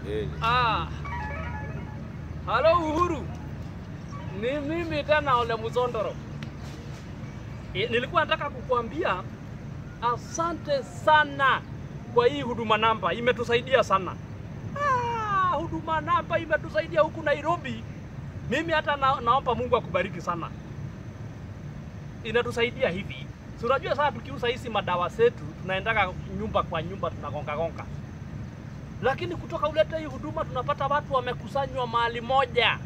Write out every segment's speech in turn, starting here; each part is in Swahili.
Eh, Ah. Halo Uhuru. Ni mimi tena Ole Muzondoro. E, nilikuwa nataka kukuambia asante sana kwa hii huduma namba, imetusaidia sana. Ah, huduma namba imetusaidia huku Nairobi. Mimi hata na, naomba Mungu akubariki sana. Inatusaidia hivi. Si unajua sasa tukiuza hizi madawa zetu tunaendaga nyumba kwa nyumba tunagonga gonga lakini kutoka ulete hii huduma tunapata watu wamekusanywa mahali moja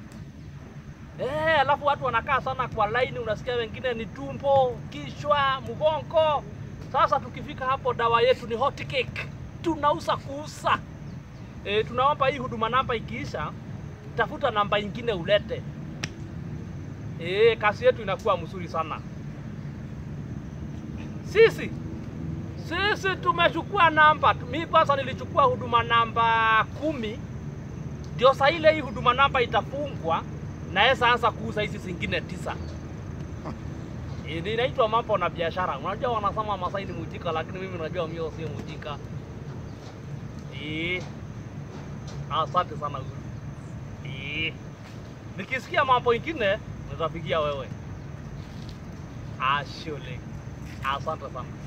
eh, alafu watu wanakaa sana kwa laini, unasikia wengine ni tumbo, kichwa, mgongo. Sasa tukifika hapo, dawa yetu ni hot cake, tunauza kuuza. E, tunaomba hii huduma namba ikiisha, tafuta namba ingine ulete. E, kazi yetu inakuwa mzuri sana. Sisi sisi tumechukua namba. Mi kwanza nilichukua huduma namba kumi, ndio saa ile hii huduma namba itafungwa naweza anza kuuza hizi zingine tisa. Eh, ni inaitwa mambo na biashara. Unajua wanasema Masai ni mujika, lakini mimi najua mimi sio mujika. Eh, asante sana Uhuru. Eh, nikisikia mambo ingine nitapigia wewe. Ashole, asante sana.